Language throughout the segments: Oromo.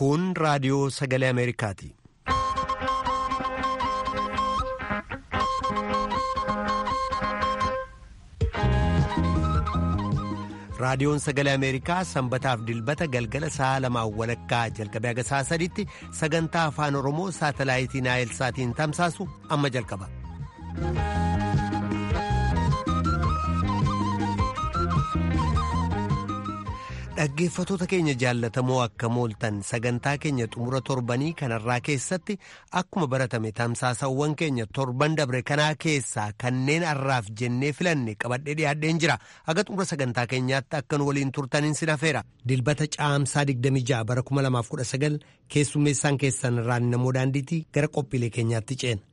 Kun raadiyoo sagalee Ameerikaati. Raadiyoon sagalee Ameerikaa sanbataaf dilbata galgala sa'a lamaan walakkaa jalqabee haga sa'a sadiitti sagantaa afaan Oromoo saatalaayitii Naayilsaatiin tamsaasu amma jalqaba. Dhaggeeffatoota keenya jaallatamoo akka mooltan sagantaa keenya xumura torbanii kanarraa keessatti akkuma baratame tamsaasawwan keenya torban dabre kanaa keessaa kanneen har'aaf jennee filanne qabadhee dhiyaadheen jira haga xumura sagantaa keenyaatti akka nu waliin turtaniin sin hafeera dilbata caamsaa 26 bara 2019 keessummeessaan keessan irraan namoo daandiitii gara qophiilee keenyaatti ceena.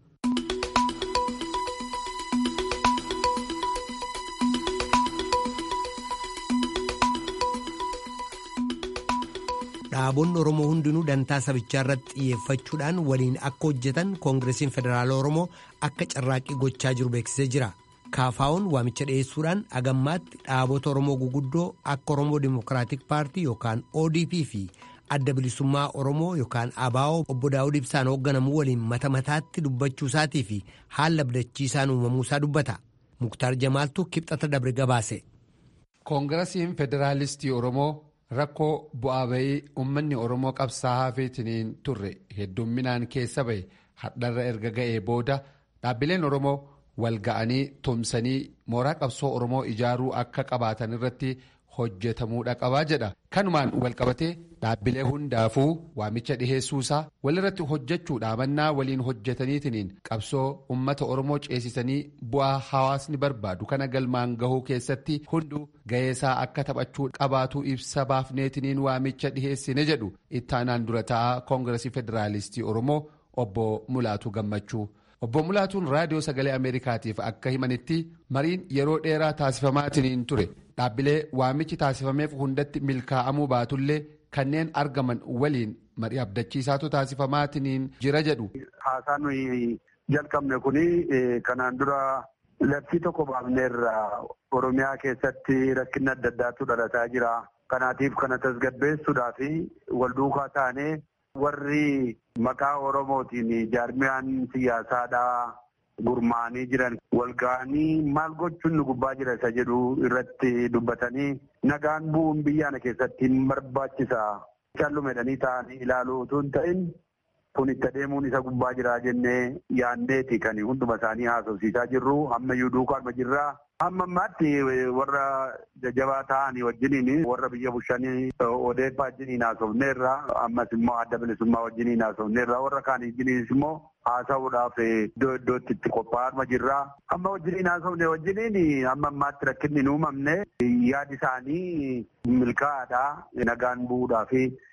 dhaabonni oromoo hundinuu dantaa sabichaa irratti xiyyeeffachuudhaan waliin akka hojjetan koongireesiin federaala oromoo akka carraaqqii gochaa jiru beeksisee jira kaafaa'oon waamicha dhiyeessuudhaan agammaatti dhaabota oromoo guguddoo akka oromoo dimokiraatik paartii yookaan odp fi adda bilisummaa oromoo yookaan abaa'oo obbo daawud ibsaan hoogganamu waliin mata mataatti dubbachuu isaatii fi haala abdachiisaan uumamuu isaa dubbata muktaar jamaaltu kibxata dabre gabaase. koongireesiin federaalistii oromoo. rakkoo bu'aa bayii uummanni oromoo qabsaa'aa hafeetiniin turre heddumminaan keessa bahe hadharra erga ga'ee booda dhaabbileen oromoo wal ga'anii tumsanii mooraa qabsoo oromoo ijaaruu akka qabaatan irratti hojjetamuudha qabaa jedha kanumaan walqabatee dhaabbilee hundaafuu waamicha dhiheessuusaa walirratti hojjechuudha mannaa waliin hojjetaniitiniin qabsoo ummata oromoo ceesisanii bu'aa hawaasni barbaadu kana galmaan gahuu keessatti hunduu ga'eesaa akka taphachuu qabaatu ibsa baafneetiniin waamicha dhiheessine jedhu ittaanaan dura taa'aa koongireesii federaalistii oromoo obbo mulaatu gammachuu. obbo mulaatuun raadiyoo sagalee ameerikaatiif akka himanitti mariin yeroo dheeraa taasifamaatiniin ture dhaabbilee waamichi taasifameef hundatti milkaa'amuu baatullee kanneen argaman waliin marii abdachiisaatu taasifamaatiniin jira jedhu. haasaan nuyi jalqabne kuni kanaan dura labsii tokko baafneerra oromiyaa keessatti rakkinni adda addaatu dhalataa jira kanaatiif kana tasgabbeessuudhaaf wal duukaa taanee. warri maqaa oromootiin jaarmiyaan siyaasaadhaa gurmaanii jiran walga'anii maal gochuun nu gubbaa jira isa jedhu irratti dubbatanii nagaan bu'uun biyyaana keessatti barbaachisa callumedhanii ta'anii ilaaluu utuu hin ta'in kun itti adeemuun isa gubbaa jira jennee yaanneeti kan hunduma isaanii haasofsiisaa jirru ammayyuu duukaanuma jirraa. Amma ammaatti warra jajjabaa ta'anii wajjiniin warra biyya bulchanii odeeffaa wajjiniin haasofneerra ammas immoo adda bilisummaa wajjiniin haasofneerra warra kaan wajjiniinis immoo haasa'uudhaaf iddoo iddootti itti qophaa'aa jirra. Amma wajjiniin haasofne wajjiniin amma ammaatti rakkinni hin uumamne yaadi isaanii milkaa'aadha nagaan bu'uudhaaf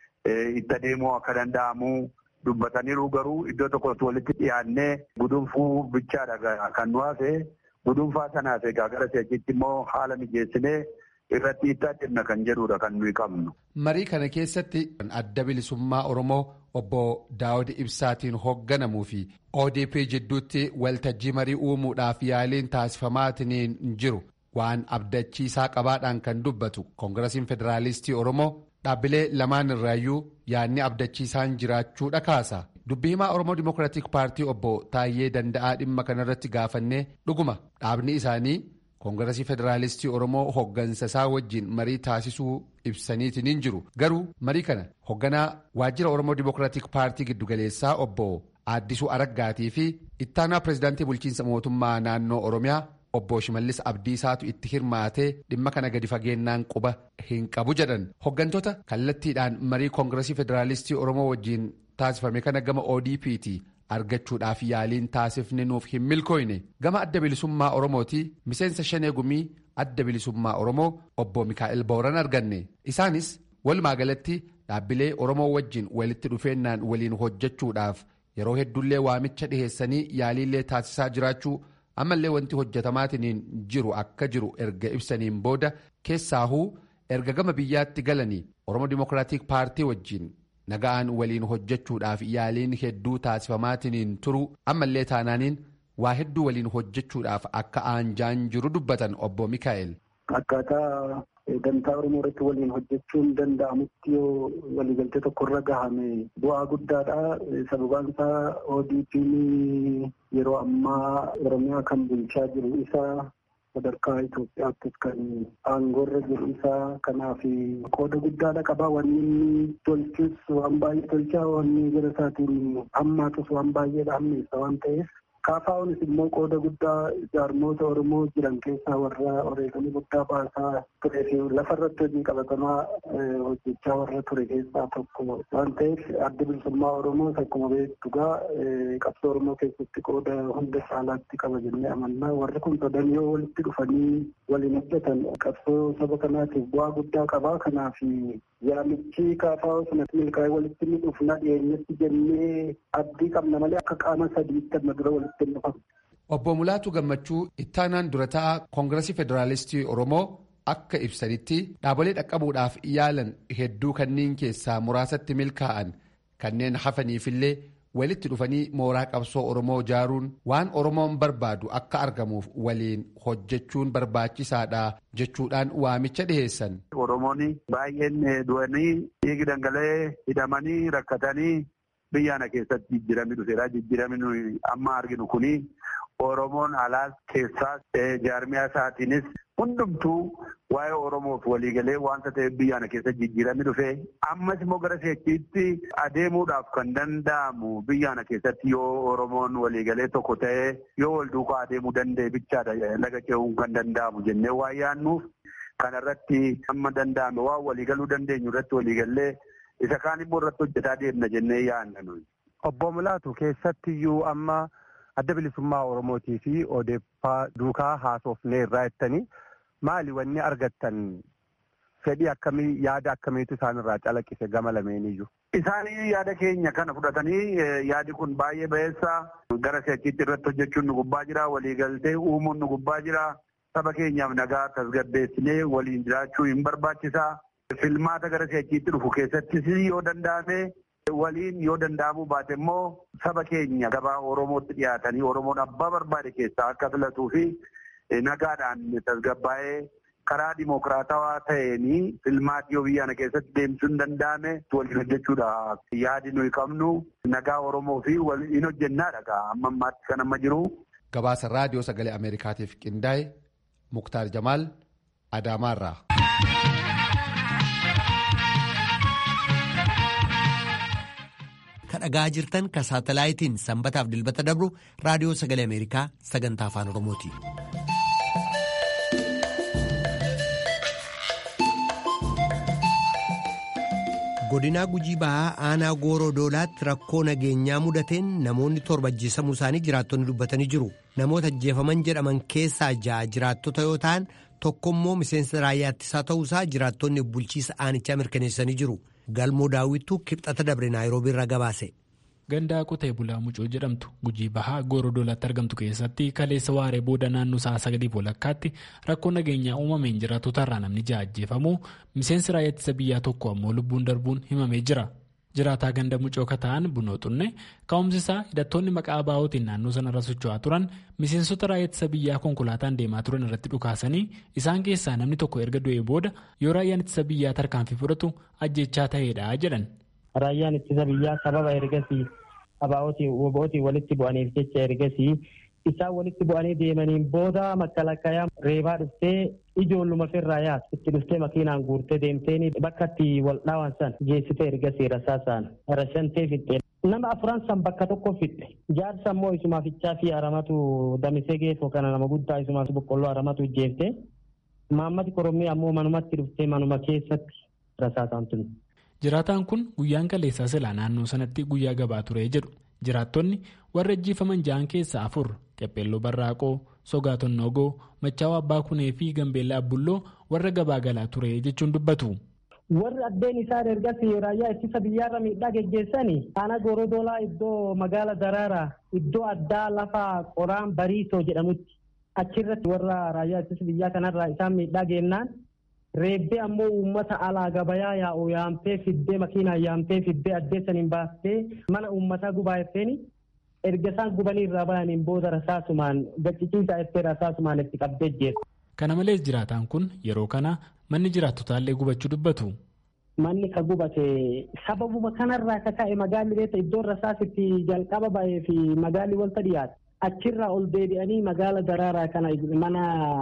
itti adeemuu akka danda'amu. Dubbataniiru garuu iddoo tokkotti walitti dhiyaannee gudunfuu bichaadha kan nu hafe. Gudunfaa sanaaf egaa gara seechitti immoo haala mijeessinee irratti itti adeemna kan jedhudha kan nuyi qabnu. Marii kana keessatti adda bilisummaa Oromoo obbo Daawud Ibsaatiin hoogganamuu fi ODP jidduutti waltajjii marii uumuudhaaf yaaliin taasifamaatiin jiru waan abdachiisaa qabaadhaan kan dubbatu koongireesiin federaalistii Oromoo dhaabbilee lamaan irraayyuu yaadni abdachiisaan jiraachuudha kaasa. dubbii himaa oromoo dimokiraatik paartii obbo Taayyee Danda'aa dhimma kanarratti gaafannee dhuguma dhaabni isaanii koongireesii federaalistii oromoo hooggansa isaa wajjin marii taasisuu ibsaniitiin jiru garuu marii kana hoogganaa waajjira oromoo dimokiraatik paartii giddugaleessaa obbo Aaddisuu Araggaatii fi ittaanaa pireezidaantii bulchiinsa mootummaa naannoo oromiyaa obbo Shimallis Abdiisaatu itti hirmaatee dhimma kana gadi fageennaan quba hin qabu jedhan hooggantoota kallattiidhaan marii koongireesii federaalistii oromoo wajjin. taasifame kana gama ODP'ti argachuudhaaf yaaliin taasifne nuuf hin milkooyne gama adda bilisummaa Oromooti miseensa shanee gumii adda bilisummaa Oromoo obbo Mikaa'el Booran arganne isaanis walumaa galatti dhaabbilee Oromoo wajjin walitti dhufeennaan waliin hojjechuudhaaf yeroo hedduullee waamicha dhiheessanii yaaliillee taasisaa jiraachuu ammallee wanti hojjetamaatiin jiru akka jiru erga ibsaniin booda keessaahuu erga gama biyyaatti galanii Oromoo Dimookiraatik Paartii wajjin. Naga'aan waliin hojjechuudhaaf yaaliin hedduu taasifamaatiin turu ammallee taanaaniin waa hedduu waliin hojjechuudhaaf akka aanjaan jiru dubbatan obbo Mikaa'el. Akkaataa dantaa Oromoo irratti waliin hojjechuun danda'amutti yoo waliigaltee tokko irra gahame bu'aa guddaadha. Sababaan isaa ODP'n yeroo ammaa Oromiyaa kan bulchaa jiru isaa sadarkaa Itoophiyaattis kan aangoorra jiru isaa kanaaf qooda guddaadha qaba. Wanni inni tolchus waan baay'ee tolchaa wanni gara isaatiin hammaatus waan baay'eedha hammeessa waan ta'eef kaafaa'uunis immoo qooda guddaa jaarmoota Oromoo jiran keessaa warra oreeganii guddaa baasaa turee fi lafarratti hojii qabatamaa hojjechaa warra ture keessaa tokko waan ta'eef adda bilisummaa Oromoos akkuma beektu gaa qabsoo Oromoo keessatti qooda hunda caalaatti qaba jennee amannaa warri kun sadan yoo walitti dhufanii waliin hojjetan qabsoo saba kanaatiif bu'aa guddaa qabaa kanaaf yaamichi kaafaa'uu sanatti milkaa'ee walitti ni dhufna dhiyeenyatti jennee abdii qabna malee akka qaama sadiitti amma dura walitti hin dhufamu. Obbo Mulaatu Gammachuu ittaanaan dura ta'a Koongiresii Federaalistii Oromoo akka ibsanitti dhaabolee dhaqqabuudhaaf yaalan hedduu kanneen keessaa muraasatti milkaa'an kanneen hafaniifillee walitti dhufanii mooraa qabsoo Oromoo ijaaruun waan Oromoon barbaadu akka argamuuf waliin hojjechuun barbaachisaadha jechuudhaan waamicha dhiheessan. Oromoonni baay'een du'anii dhiigi dhangala'ee hidhamanii rakkatanii biyyaana keessatti jijjiiramni dhufeera. Jijjiiramni amma arginu kuni Oromoon alaas keessaas jaarmiyaa isaatiinis hundumtuu waa'ee Oromoof waliigalee wanta ta'eef biyyaana keessatti jijjiiramni dhufee ammas immoo gara seechiitti adeemuudhaaf kan danda'amu biyyaana keessatti yoo Oromoon waliigalee tokko ta'ee yoo wal duukaa adeemuu danda'e bichaadha laga ce'uun kan danda'amu jennee waa yaannuuf kanarratti amma danda'ame waan waliigaluu dandeenyu irratti waliigallee isa kaan immoo irratti hojjetaa deemna jennee yaanna nuyi. Obbo Mulaatu keessattiyyuu amma adda bilisummaa Oromootii fi odeeffaa duukaa haasofnee irraa jettanii maali wanni argattan fedhii akkamii yaada akkamiitu isaanirraa calaqqise gama lameeniyyuu. Isaanii yaada keenya kana fudhatanii yaadi kun baay'ee ba'eessa gara seechiitti irratti hojjechuun nu gubbaa jira waliigaltee uumuun nu gubbaa jira saba keenyaaf nagaa tasgabbeessinee waliin jiraachuu hin barbaachisaa. Filmaata gara seechiitti dhufu keessattis yoo danda'ame waliin yoo danda'amuu baate immoo saba keenya gabaa Oromootti dhiyaatanii Oromoon abbaa barbaade keessaa akka filatuu fi nagaadhaan tasgabbaa'ee karaa dimokiraatawaa ta'een filmaati yoo biyyaana keessatti deemsuun danda'ame waliin hojjechuudha. Yaadi nuyi qabnu nagaa Oromoo fi waliin hojjennaadha amma ammaatti kan amma jiru. Gabaasa raadiyoo sagalee Ameerikaatiif qindaa'e Muktaar Jamaal Adaamaarraa. dhagaa jirtan ka saatalaayitiin sanbataaf dilbata dabru raadiyoo sagalee ameerikaa sagantaa afaan oromooti. godinaa gujii bahaa aanaa gooroo doolaatti rakkoo nageenyaa mudateen namoonni torba ajjeesamuu isaanii jiraattonni dubbatanii jiru namoota ajjeefaman jedhaman keessaa ja'a jiraattota yoo ta'an tokkommoo miseensa raayyaa ittisaa ta'uusaa jiraattonni bulchiisa aanichaa mirkaneessanii jiru. galmoo daawwittuu kibxata dabre naayiroobii irraa gabaase. gandaa qotee bulaa mucoo jedhamtu gujii bahaa gooroo doolaatti argamtu keessatti kaleessa waaree booda naannoo sa'a sagaliif walakkaatti rakkoo nageenyaa uumameen jiraattotarraa namni ja'a ajjeefamuu miseensi raayyaa ittisa biyyaa tokko ammoo lubbuun darbuun himamee jira. jiraataa ganda mucoo kata'an bunoo xunne ka'umsi isaa hidhattoonni maqaa baa'ootiin naannoo sanarra socho'aa turan miseensota raayyaa ittisa biyyaa konkolaataan deemaa turan irratti dhukaasanii isaan keessaa namni tokko erga du'ee booda yoo raayyaan ittisa biyyaa tarkaanfii fudhatu ajjechaa ta'eedha jedhan. Raayyaan ittisa biyyaa sababa ergasii abaa'ootiin walitti bu'aniif jecha ergasii isaan walitti bu'anii deemaniin booda makalakkayaa reebaa dhuftee ijoolluma firraa yaas itti dhuftee makiinaan guurtee deemtee bakka itti wal dhaawan san geessitee ergasii rasaasaan rashantee fixxee. Nama afuran san bakka tokko fixxe jaarsa immoo isumaafichaa fi haramatu damisee geeffoo kana nama guddaa isumaaf boqqolloo haramatu ijjeeftee maammati korommii ammoo manumatti dhuftee manuma keessatti rasaasaan tuni. Jiraataan kun guyyaan kaleessaa silaa naannoo sanatti guyyaa gabaa ture jedhu. jiraattonni warra ajjeefaman ja'an keessaa afur qepheelloo barraaqoo sogaa tonnogoo machaawaa abbaa kunee fi gambeellaa abbulloo warra gabaa galaa ture jechuun dubbatu. warri addeen isaan ergas raayyaa ittisa biyyaarra miidhaa geggeessanii aanaa gooroo doolaa iddoo magaala daraaraa iddoo addaa lafa qoraan bariisoo jedhamutti achirratti warra raayyaa ittisa biyyaa kanarraa isaan miidhaa geennaan reebbee ammoo uummata alaa gabayaa yaa'u yaamtee fiddee makiinaa yaamtee fiddee addeessaniin baastee mana uummataa gubaa effeeni erga isaan gubanii irraa bayaniin booda rasaasumaan gacciciisaa effee rasaasumaan itti qabdee jeetu. Kana malees jiraataan kun yeroo kana manni jiraattotaallee gubachuu dubbatu. Manni ka gubate sababuma kanarraa ka ka'e magaalli beekta iddoo rasaasitti jalqaba bahee fi magaalli wanta dhiyaate achirraa ol deebi'anii magaala daraaraa kana mana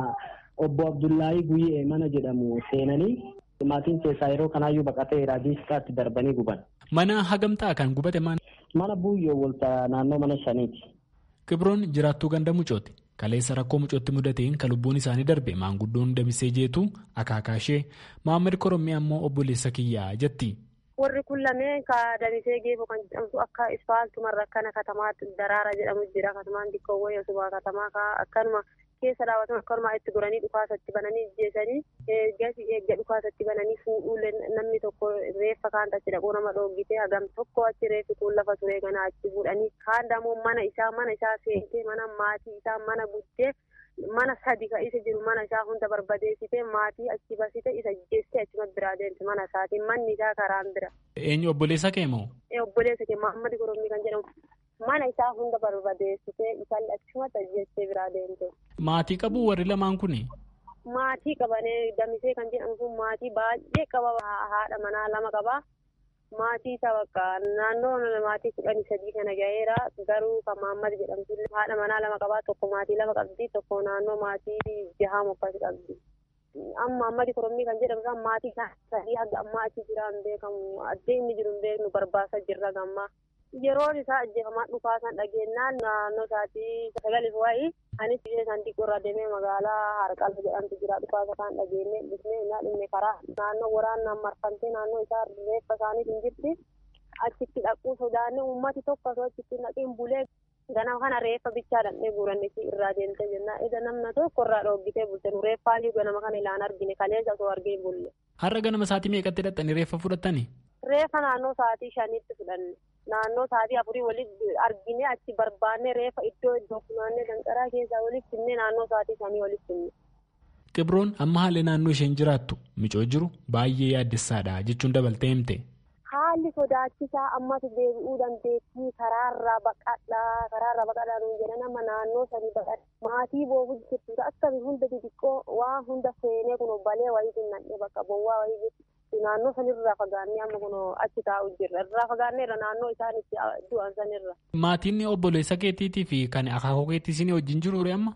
obbo Abdullaahii Guyyee mana jedhamu seenanii maatiin keessaa yeroo kanaayyuu baqatee raadiistaatti darbanii guban. Mana hagamtaa kan gubate maal? Mana buuyyoo walta naannoo mana shaniiti. Kibroon jiraattuu ganda mucooti. Kaleessa rakkoo mucootti mudateen kan lubbuun isaanii darbe maanguddoon damisee jeetu akaakaa ishee Maammed Korommii ammoo obboleessa kiyyaa jetti. Warri kun lameen ka damisee geefoo kan jedhamtu akka ispaaltumarra akkana katamaatti daraara jedhamu jira. Katamaan xiqqoowwan yoosumaa katamaa akkanuma keessa dhaabatan akkanuma itti goranii dhukaasatti bananii ajjeesanii gasi eegga dhukaasatti bananii fuudhuu namni tokko reeffa kaanta achi dhaquu nama dhoogitee hagam tokko achi reeffi kun lafa turee ganaa achi fuudhanii kaan dammoo mana isaa mana isaa seentee mana maatii isaa mana guddee mana sadi ka isa jiru mana isaa hunda barbadeessitee maatii achi basite isa jeessee achuma biraa deemte mana isaatiin manni isaa karaan bira. Eenyu obboleessa kee moo? Obboleessa kee Mahammad Gorommii kan jedhamu. mana isaa hunda barbadeessitee isaan achumatti ajjeessee biraa deemte. Maatii qabu warri lamaan kuni? Maatii qabanee damisee kan jedhamu kun maatii baay'ee qaba haadha manaa lama qaba. Maatii isaa bakka naannoo maatii kudhanii sadii kana gaheera garuu kan Maammad jedhamtu haadha manaa lama qabaa tokko maatii lama qabdi tokko naannoo maatii jahaa mukkatti qabdi. Amma Maammad Korommii kan jedhamu kan maatii sadii haga ammaa achi jiraan beekamu adeemni jiru hin beeknu barbaasaa jirra gammaa. yeroon isaa ajjeefamaa dhufaasan dhageenyaan naannoo isaatii sagalis wayii anis biyya isaan xiqqoorraa deemee magaalaa harqalfa jedhamtu jira dhufaasa kan dhageenye dhufnee innaa dhimne karaa naannoo waraanaan marfamtee naannoo isaa reeffa isaaniif hin jirti achitti dhaquu sodaanne uummati tokko osoo achitti naqiin bulee ganama kana reeffa bichaa dhandhee guuranne si irraa deemte jenna ida namna tokko irraa dhoogitee bulte nu reeffaayyuu ganama kana ilaan argine kaleessa osoo argee bulle. Har'a ganama sa'aatii meeqatti hidhattanii reeffa fudhattani? Reeffa naannoo sa'aatii shaniitti fudhanne. naannoo sa'aatii afurii walitti argine achi barbaanne reeffa iddoo iddoo funaannee danqaraa keessaa walitti finne naannoo sa'aatii shanii walitti finne. Qibroon amma haalli naannoo isheen jiraattu micoo jiru baay'ee yaaddessaadha jechuun dabaltee himte. Haalli sodaachisaa ammas deebi'uu dandeettii karaarraa baqadhaa karaarraa baqadhaa nuun jedha nama naannoo sanii baqadha maatii boobuu jirtu akkami hunda xixiqqoo waan hunda seenee kun balee wayii dhinnadhee bakka bowwaa wayii jirtu. naannoo sanirraa fagaannee amma kun achi taa'u jirra irraa fagaanneerra naannoo isaan itti du'an sanirra. Maatiin obboleessa keetiitii fi kan akaakuu keetii isin wajjin jiru amma?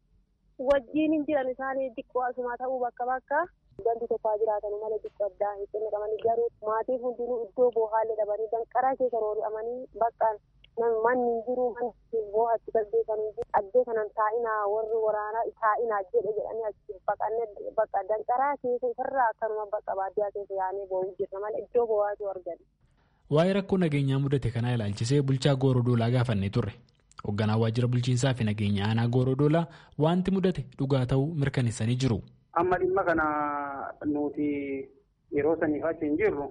Wajjin hin jiran isaanii xiqqoo asuma ta'uu bakka bakka ganti tokko jiraatan malee xiqqoo addaa hin qabanii garuu maatii hundinuu iddoo boohaallee dhabanii danqaraa keessa roori'amanii bakka manni hin jiru manni boo'atti gaggeessanii jiru addee kanan taa'inaa warri waraanaa taa'inaa jedhe jedhanii achi baqannee bakka danqaraa keessa isarraa akkanuma bakka baadiyyaa keessa yaa'anii boo'uu jirra malee iddoo boo'aatu argan. Waa'ee rakkoo nageenyaa mudate kanaa ilaalchisee bulchaa Goorodoolaa gaafannee turre. Hoogganaa waajjira bulchiinsaa fi nageenya aanaa Goorodoolaa wanti mudate dhugaa ta'uu mirkaneessanii jiru. Amma dhimma kana nuti yeroo saniif achi hin jirru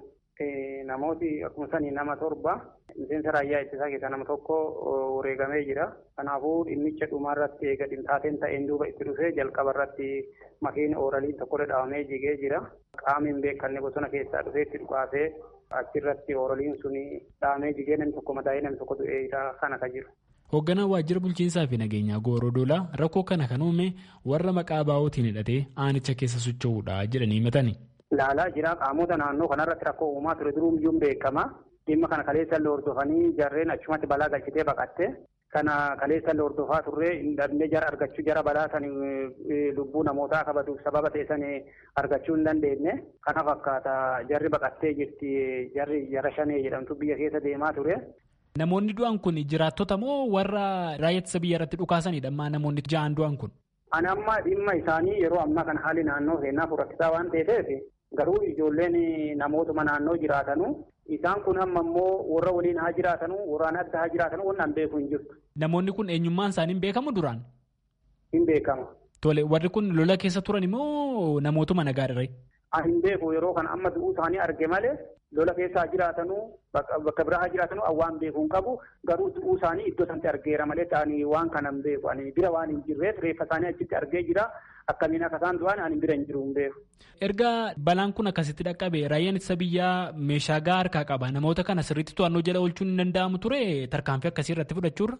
namooti akkuma sanii nama torba miseensa raayyaa ittisaa keessaa nama tokko wareegamee jira. Kanaafuu dhimmicha dhumarratti eega dhimxaateen ta'een duuba itti dhufee jalqaba irratti makiin ooraliin tokko dhaabamee jigee jira. Qaamni hin beekamne bosona keessaa dhufee itti dhukaasee achirratti ooraliin suni dhaabamee jigee namni tokko madaa'ee namni tokko du'ee kana ka jiru. Hoogganaa waajjira bulchiinsaa fi nageenyaa Goorodoolaa rakkoo kana kan uume warra maqaa baa'ootiin hidhatee aanicha keessa socho'uudha jedhanii himatani. Laalaa jira qaamota naannoo kanarratti rakkoo uumaa ture duruu iyyuu beekama. Dhimma kana kaleessa illee hordofanii jarreen achumatti balaa galchitee baqatte. Kana kaleessa illee hordofaa turre dhabnee jara argachuu jara balaa san lubbuu namootaa kabaduuf sababa ta'e san argachuu hin dandeenye. Kana fakkaata jarri baqattee jirti jarri jara shanee jedhamtu biyya keessa deemaa ture. Namoonni du'an kun jiraattota moo warra raayyaa ittisa biyya irratti dhukaasanidha ammaa namoonni ja'an du'an kun? Ani amma dhimma isaanii yeroo ammaa kana haalli naannoo seenaa furatisaa waan ta'eef garuu ijoolleen namootuma naannoo jiraatanu isaan kun amma immoo warra waliin haa jiraatanu warraan adda haa jiraatanu waan beeku hin jirtu. Namoonni kun eenyummaan isaanii hin beekamu duraan? Hin beekama. Tole warri kun lola keessa turan immoo namootuma nagaadha Ani hin beeku yeroo kana amma du'uu isaanii arge malee lola keessa haa jiraatanu bakka biraa haa jiraatanu waan beeku hin qabu garuu du'uu isaanii iddoo sanatti argeera malee ta'anii waan kana hin beeku ani bira waan hin jirreef reeffa isaanii achitti argee jira akkamiin akka isaan du'an ani bira hin jiru hin beeku. Erga balaan kun akkasitti dhaqqabe raayyaan ittisa biyyaa meeshaa gahaa harkaa qaba namoota kana sirriitti to'annoo jala oolchuun hin danda'amu ture tarkaanfii akkasii irratti fudhachuurra.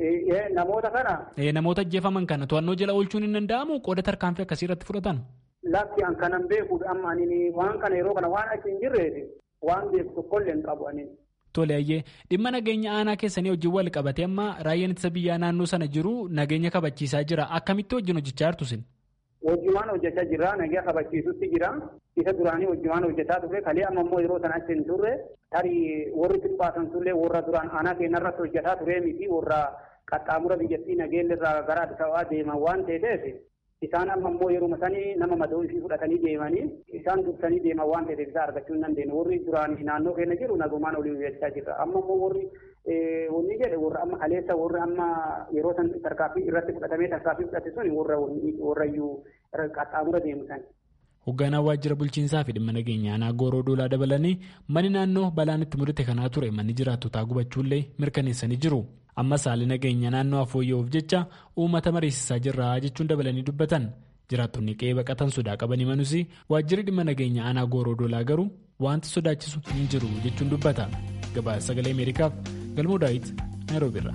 Namoota kana. Namoota ajjeefaman kana to'annoo jala oolchuun hin danda'amu qooda tarkaanfii akkasii irratti fudhatan. lakki an kanan beekuudha amma ani waan kana yeroo kana waan achi hin jirreef waan beeku tokkollee hin qabu ani. Tole ayyee dhimma nageenya aanaa keessanii wajjin wal qabatee amma raayyaan ittisa biyyaa naannoo sana jiru nageenya kabachiisaa jira akkamitti wajjin hojjechaa jirtu sin? Wajjumaan hojjechaa jira nageenya kabachiisutti jira isa duraanii wajjumaan hojjechaa turre kalee amma immoo yeroo sana achi hin turre tarii warri xiqqaasan turre warra duraan aanaa keenya irratti hojjetaa turee miti warra qaxxaamura biyyattii nageenya irraa gara Addis Ababaa deeman waan ta'eef isaan amma immoo yeroo sanii nama madoo ishii fudhatanii deemanii isaan dursanii deeman waan ta'eef isaa argachuu hin dandeenye warri duraan naannoo keenya jiru nagumaan olii hojjechaa jira amma immoo warri wanni jedhe warra amma kaleessa warri amma yeroo san tarkaaffii irratti fudhatamee tarkaaffii fudhate sun warra warrayyuu qaxxaamura deemu san. Hoogganaa waajjira bulchiinsaa fi dhimma nageenya aanaa gooroo doolaa dabalanii manni naannoo balaan itti mudate kanaa ture manni jiraattotaa gubachuullee mirkaneessanii jiru. Ammas haalli nageenya naannoo afooyya'uuf jecha uummata mariisisaa jirra jechuun dabalanii dubbatan. Jiraattonni qe'ee baqatan sodaa qabanii manus waajjirri dhimma nageenya aanaa gooroo doolaa garuu wanti sodaachisu hin jiru jechuun dubbata. Gabaasa sagalee Ameerikaaf galmoo daawit Naayiroobiirra.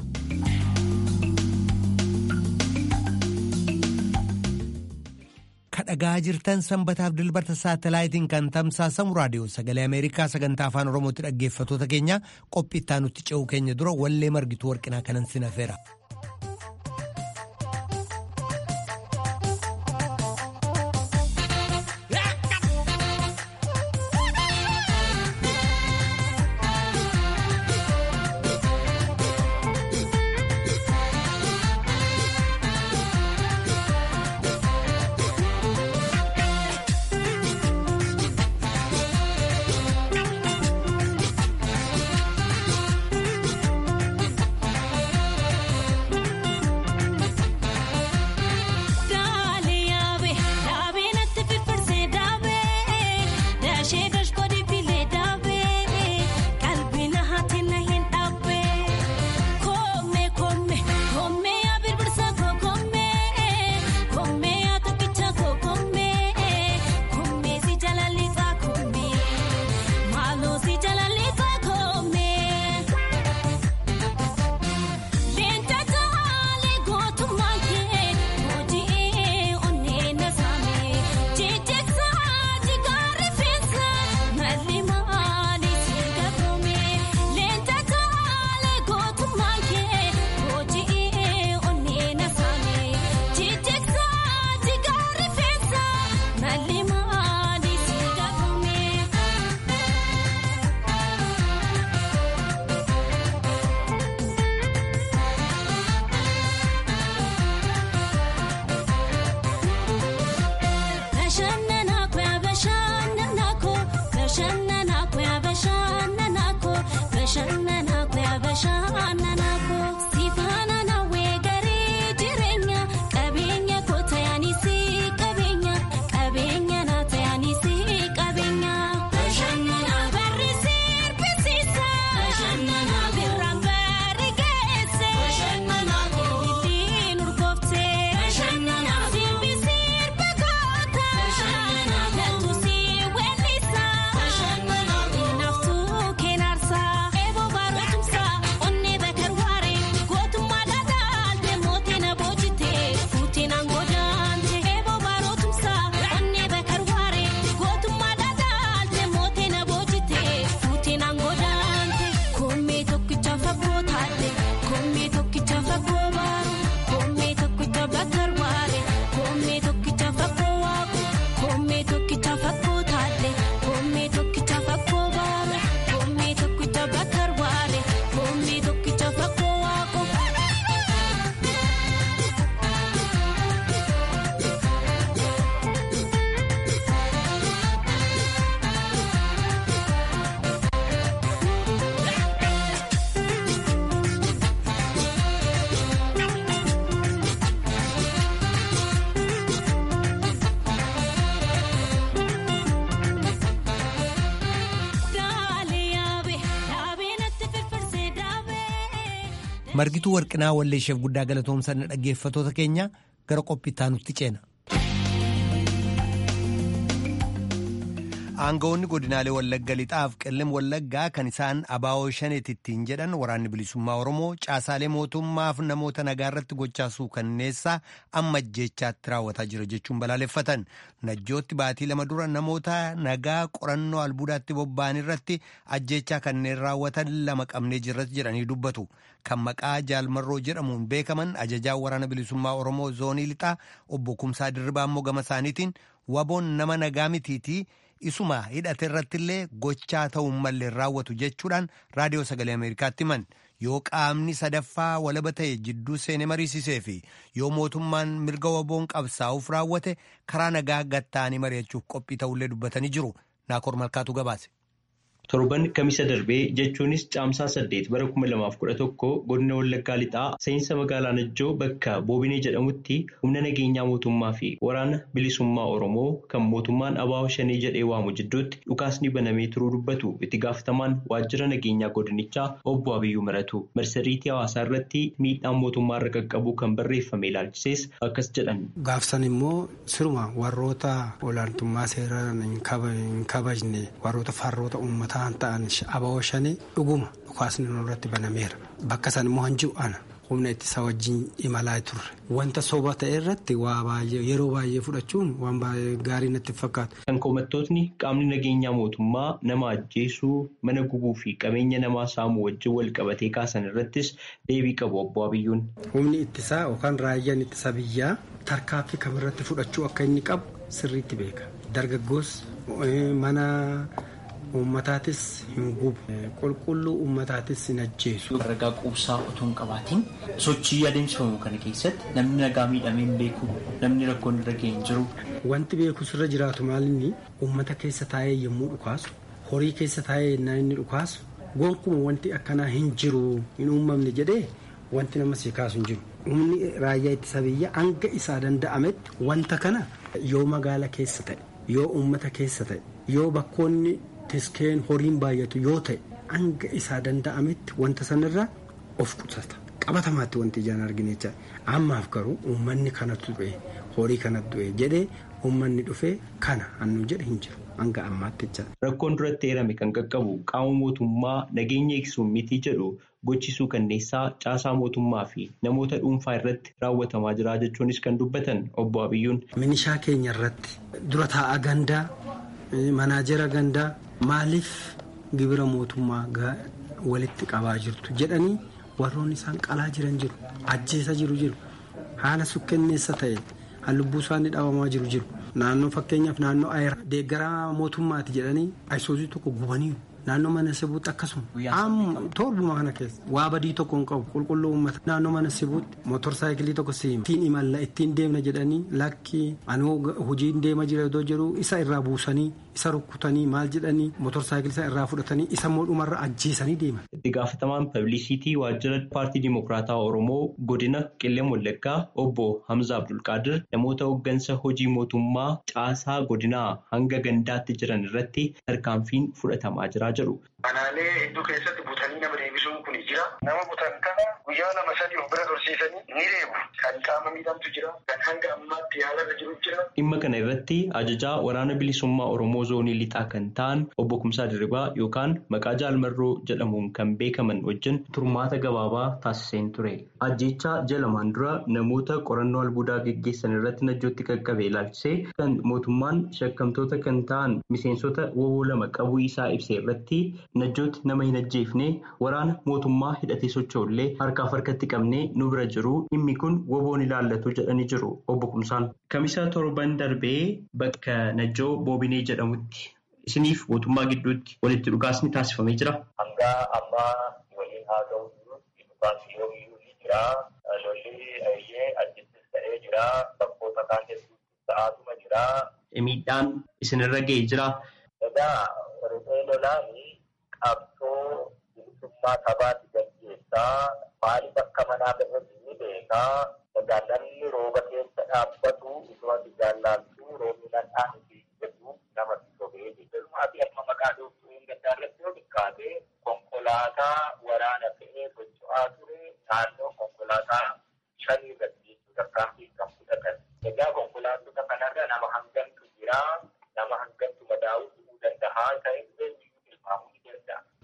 kadhagaa jirtan sanbataaf dilbata saatalaayitiin kan tamsaasamu raadiyoo sagalee ameerikaa sagantaa afaan oromootti dhaggeeffatoota keenya qophii itti aanutti ce'uu keenya dura wallee margituu warqinaa kanan sinafeera. margituu warqinaa walleesheef guddaa galatoomsanna dhaggeeffatoota keenya gara qophii itti aanutti ceena. aangawoonni godinaalee wallagga lixaaf qellem wallaggaa kan isaan abaa'oo shaneet ittiin jedhan waraanni bilisummaa oromoo caasaalee mootummaaf namoota nagaa irratti gochaasuu kanneessaa amma ajjeechaatti raawwataa jira jechuun balaaleffatan najjootti baatii lama dura namoota nagaa qorannoo albuudaatti bobba'an irratti ajjeechaa kanneen raawwatan lama qabnee jirratti jedhanii dubbatu kan maqaa jaalmarroo jedhamuun beekaman ajajaan waraana bilisummaa oromoo zoonii lixaa obbo Kumsaa Dirribaa immoo gama isaaniitiin waboon nama nagaa mitiitii. isuma hidhate irrattillee gochaa ta'uu mallee raawwatu jechuudhaan raadiyoo sagalee ameerikaatti himan yoo qaamni sadaffaa walaba ta'e jidduu seenee mariisisee fi yoo mootummaan mirga waboon qabsaa'uuf raawwate karaa nagaa gattaanii mari'achuuf qophii ta'ullee dubbatanii jiru naakoor malkaatu gabaase. torban kamisa darbee jechuunis caamsaa saddeet bara kuma lamaaf kudha tokko godina wallaggaa lixaa seensa magaalaa najjoo bakka boobinee jedhamutti humna nageenyaa mootummaa fi waraana bilisummaa oromoo kan mootummaan abaa'oo shanii jedhee waamu jidduutti dhukaasni banamee turuu dubbatu itti gaafatamaan waajjira nageenyaa godinichaa obbo abiyyuu maratu marsariitii hawaasaa irratti miidhaan mootummaa irra qaqqabu kan barreeffame ilaalchisees akkas jedhan. gaafsan immoo siruma warroota olaantummaa seeraa hin kabajne warroota farroota uummataa. ta'an abaa'oo shanii dhuguma dhukaasni irratti banameera bakka san immoo hanji'u ana humna ittisa wajjin imalaa turre wanta soba ta'e irratti waa baay'ee yeroo baay'ee fudhachuun waan baay'ee gaarii natti fakkaatu. kan komattootni qaamni nageenyaa mootummaa nama ajjeesuu mana gubuu fi qabeenya namaa saamuu wajjin wal qabatee kaasan irrattis deebii qabu obbo Abiyyuun. humni ittisaa yookaan raayyaan ittisa biyyaa tarkaanfii kamirratti fudhachuu akka inni qabu sirriitti beeka dargaggoos mana. Uummataatis hin gubu qulqulluu uummataatis hin ajjeesu. Ragaa quubsaa otoo hin qabaatiin sochii adeemsifamu kana keessatti namni nagaa miidhamee hin beeku namni rakkoon irra ga'e hin jiru. Wanti beekus irra jiraatu maalinni uummata keessa taa'ee yommuu dhukaasu horii keessa taa'ee yennaa inni dhukaasu gonkumaa wanti akkanaa hin jiru hin uumamne jedhee wanti nama si kaasu hin jiru. Humni raayyaa ittisa biyyaa hanga isaa danda'ametti wanta kana yoo magaala keessa ta'e yoo uummata keessa ta'e yoo bakkoonni. Tiskeen horiin baay'atu yoo ta'e hanga isaa danda'ametti wanta sanarraa of qusata qabatamaatti wanti ijaan arginu jecha ammaaf garuu uummanni kanatu du'e horii kanatu du'e jedhee uummanni dhufee kana hannu jedhe hin jiru hanga ammaatti jecha. Rakkoon duratti eerame kan qaqqabu qaama mootummaa nageenya eegsuun miti jedhu gochisuu kanneessaa caasaa mootummaa fi namoota dhuunfaa irratti raawwatamaa jira jechuunis kan dubbatan obbo Abiyyuun. Minishaa keenya irratti dura taa'aa gandaa manaajera gandaa. Maaliif gibira mootummaa walitti qabaa jirtu jedhanii warroonni isaan qalaa jiran jiru ajjeesa jiru jiru haala sukkenneessa ta'e lubbuu isaanii dhabamaa jiru jiru naannoo fakkeenyaaf naannoo ayera deeggaraa mootummaati jedhanii ayisuuzii tokko gubaniiru naannoo mana sibuutti akkasuma torbuma kana keessa waa badii tokko hin qabu qulqulluu uummata naannoo mana sibuutti mootorsaayikilii tokko siima ittiin imalla ittiin deemna jedhanii lakki anoo hojiin deema jira iddoo jiru isa irraa buusanii isa rukkutanii maal jedhanii mootorsaayikilii isa irraa fudhatanii isa mootummarra ajjeesanii deeman. itti gaafatamaan pablisiitii waajjira paartii dimokiraataa oromoo godina qillee wallaggaa obbo hamza abdulqaadir namoota hooggansa hojii mootummaa caasaa godinaa hanga gandaatti jiran irratti tarkaanfiin fudhatamaa jira jedhu. Kanaalee hedduu keessatti butanii nama deebisuun kun jira. Nama butan kana guyyaa lama sadii of bira tursiisanii ni reebu. Kan qaama miidhamtu jira. Kan hanga ammaatti yaalarra jiru jira. Dhimma kana irratti ajajaa waraana bilisummaa Oromoo zoonii lixaa kan ta'an obbo Kumsaa Dirribaa yookaan maqaa jaalmarroo jedhamuun kan beekaman wajjin turmaata gabaabaa taasiseen ture. Ajjechaa jalamaan dura namoota qorannoo albuudaa geggeessan irratti najjootti qaqqabe ilaalchisee kan mootummaan shakkamtoota kan ta'an miseensota woboo lama qabuu isaa ibse irratti najjooti nama hin ajjeefne waraana mootummaa hidhatee socho'ullee harkaaf harkatti qabnee nu bira jiru dhimmi kun woboon ilaallatu jedhanii jiru obbo Kumsaan. Kamisa torban darbee bakka najjoo boobinee jedhamutti isiniif mootummaa gidduutti walitti dhugaasni taasifamee jira. Hanga ammaa waliin haa ga'u dhugaasni yoomiyyuu ni jira. Lolli ayyee ajjittis ta'ee jira. Bakkoota kaan hedduutti ta'aatuma jira. Miidhaan isinirra ga'ee jira. Egaa riphee lolaanii qabsoo bilisummaa sabaatti gaggeessaa maaliif akka manaa bahatti ni beekaa egaa namni rooba keessa dhaabbatu osoo ati jaallaaltu roobni nadhaan itti jedhu namatti sobee jedhumaa fi amma maqaa dhooftuu hin gaddaarratti yoo xiqqaate konkolaataa waraana fe'ee socho'aa ture naannoo konkolaataa shanii irratti tarkaanfii kan fudhatan egaa konkolaattota kanarra nama hangamtu jira nama hangamtu madaa'uu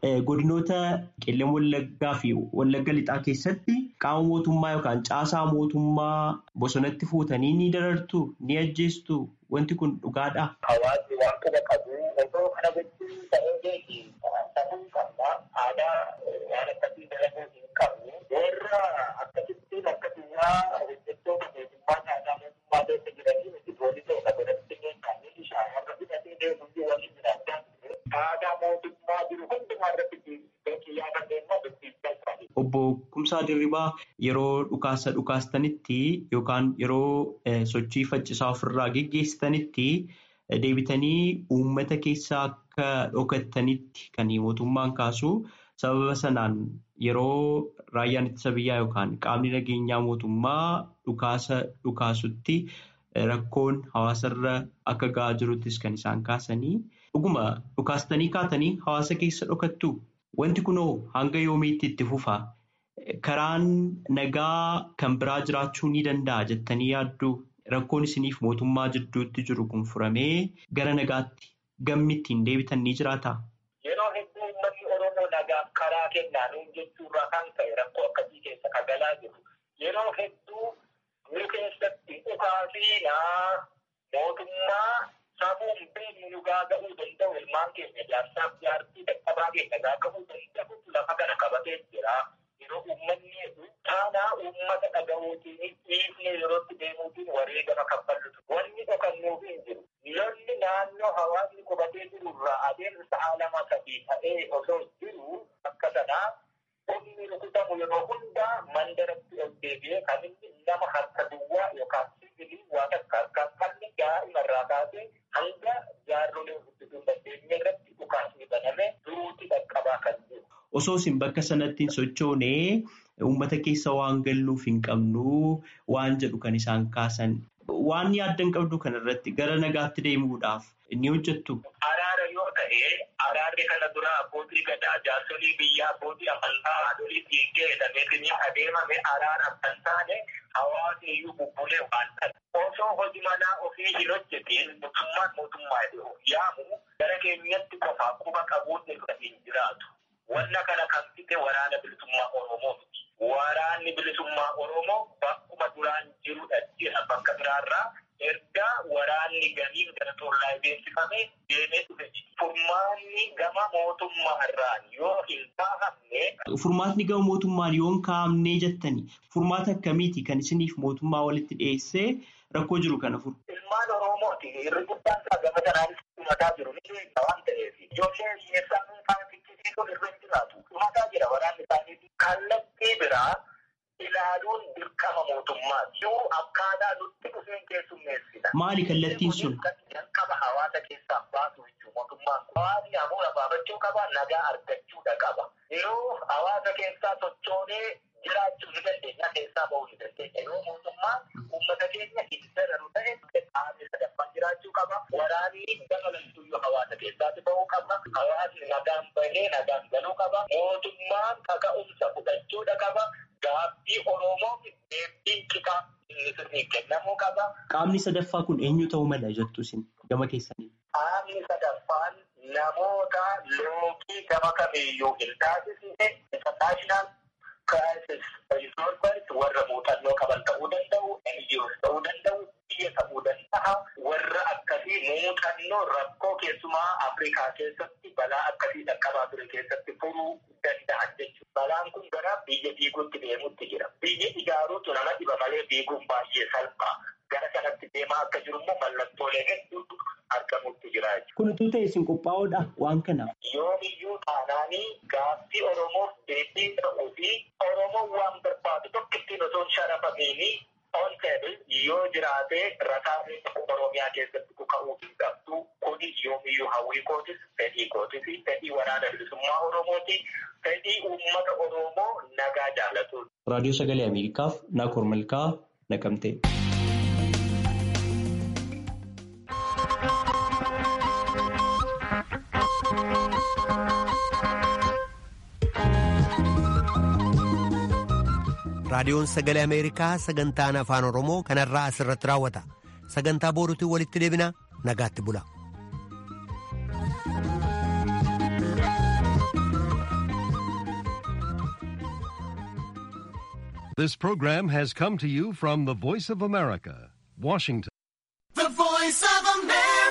godinoota qellem wallaggaa fi wallagga lixaa keessatti qaama mootummaa yookaan caasaa mootummaa bosonatti fuutanii ni darartu ni ajjeestu wanti kun dhugaadha. Hawaasni waan kana qabu osoo kana gochuun ta'ee beeki ta'uu qabna aadaa waan akkasii dalaguu hin qabnu warra akkasittiin akkasummaa hojjettoota mootummaa aadaa mootummaa keessa jiranii miti poolisoota godhatti beekanii ishaan warra fudhatee deemuu waliin jiraachaa aadaa mootummaa jiru hundumaa irratti beekii yaada deemaa dubbisaa isaanii. Obbo Kumsaa Dirribaa yeroo dhukaasa dhukaastanitti yookaan yeroo sochii faccisaa ofirraa geggeessitanitti deebitanii uummata keessaa akka dhokattanitti kan mootummaan kaasu sababa sanaan yeroo raayyaan ittisa biyyaa yookaan qaamni nageenyaa mootummaa dhukaasa dhukaasutti rakkoon hawaasarra akka ga'aa jiruttis kan isaan kaasanii dhuguma dhukaastanii kaatanii hawaasa keessa dhokattu. Wanti kunoo hanga yoomiitti itti fufa? Karaan nagaa kan biraa jiraachuu ni danda'a jettanii yaaddu rakkoon isiniif mootummaa jidduutti jiru kun furamee gara nagaatti gammi ittiin deebitan ni jiraata? Yeroo hedduu uummanni Oromoo nagaaf karaa kennaanuun jechuurraa kan ka'e rakkoo akkasii keessa kan galaa jiru. Yeroo hedduu nu keessatti dhukaafiinaa mootummaa safuun beeknu nu gaaga'uu danda'u ilmaan keenya jaarsaaf jaartii dadhabaa keenya gaaga'uu danda'u lafa kana qabatee jira. Yeroo uummanni taanaa uummata dhaga'uutiin dhiifnee yerootti deemuutiin wareegama kaffallutu. Wanni dhokannuuf hin jiru. Lolli naannoo hawaasni qubatee jirurraa adeemsa sa'a lama sadii ta'ee osoo jiru akka sanaa humni rukutamu yeroo hundaa mandaratti ol deebi'ee kan inni nama harka duwwaa yookaan sibiilii waa takka harkaan qalli daa'imarraa kaasee hanga jaarrolee guddisuu hin dandeenye irratti dhukaasni baname duruutti dhaqqabaa kan jiru. Osoo isin bakka sanatti hin sochoonee uummata keessa waan galluuf hin qabnu waan jedhu kan isaan kaasan. Waan yaaddan qabdu kanarratti gara nagaatti deemuudhaaf ni hojjettu. Araara yoo ta'e araarri kana dura abbootii gadaa jaarsolii biyyaa abbootii amantaa haadholii dhiiggee jedhameetiin adeemame araaraaf kan taane hawaasni iyyuu bubbulee waan ta'e. Osoo hojii manaa ofii hin hojjetiin mootummaan mootummaa yaamu gara keenyatti qofaa quba qabuun irra hin jiraatu. Wanna kana kan fite waraana bilisummaa Oromoo miti. Waraanni bilisummaa Oromoo bakkuma duraan jirudha jira bakka biraarraa erga waraanni ganiin gara tollaa beeksifame deemee dhufe. Furmaanni gama mootummaa irraan yoo hin kaa'amne. Furmaatni gama mootummaan yoo hin kaa'amne jettani furmaata akkamiiti kan isiniif mootummaa walitti dhiyeessee rakkoo jiru kana furu. Ilmaan Oromooti irri guddaan isaa gama kanaanis dhumataa jiru ni beekna waan ta'eef ijoollee hiyyeessaa dhuunfaan fichisiisuun irra hin jiraatu. Dhumataa jira waraanni isaaniiti. Kallattii biraa ilaaluun dirqama mootummaati. Yoo akkaataa nutti dhufeen keessummeessina. Maali kallattiin sun? Jalqaba hawaasa keessaa baasu jechuudha mootummaan kun. Hawaasni hafuura baafachuu qaba, nagaa argachuudha qaba. Yoo hawaasa keessaa sochoonee jiraachuu ni dandeenya, keessaa bahuu ni dandeenya. Yoo mootummaan uummata keenya hin dararu ta'e qaamni sadaffaan jiraachuu qaba. Waraanni dabalattuyyuu hawaasa keessaatti bahuu qaba. Hawaasni nagaan bahee nagaan galuu qaba. Mootummaan kaka'umsa fudhachuudha qaba. Gaaffii Oromoof deebiin qixa inni sirriin kennamuu qaba. Qaamni sadaffaa kun eenyu ta'uu mala jettu isin gama keessanii? Qaamni sadaffaan namoota loogii gama kamiiyyuu hin taasisne international crisis resolvers warra muuxannoo qaban ta'uu danda'u, NGOs ta'uu danda'u, biyya ta'uu danda'a. Warra akkasii muuxannoo rakkoo keessumaa Afrikaa keessatti balaa akkasii dhaqqabaa ture keessatti furuu danda'an jechuudha. Balaan kun gara biyya diiguutti deemuutti jira. Biyya ijaaruutu nama dhiba malee diiguun baay'ee salphaa. Gara kanatti deemaa akka jiru immoo mallattoolee hedduutu argamuutti jira jechuudha. Kun utuu ta'e isin qophaa'uudha waan kanaaf. Yoomiyyuu taanaanii gaaffii Oromoof deebii ta'uu fi Oromoon waan barbaadu tokko ittiin osoo hin sharafamiini on table yoo jiraate rasaasni Oromiyaa keessatti kuka'uu hin qabdu kuni yoomiyyuu hawwii kootis fedhii kootis fedhii waraana bilisummaa Oromooti fedhii uummata Oromoo nagaa jaalatu. Raadiyoo Sagalee Ameerikaaf Naakoor Malkaa Naqamtee. raadiyoon sagalee ameerikaa sagantaan afaan oromoo kanarraa asirratti raawwata sagantaa booruutiin walitti deebina nagaatti bula. This program has come to you from the Voice of America, Washington.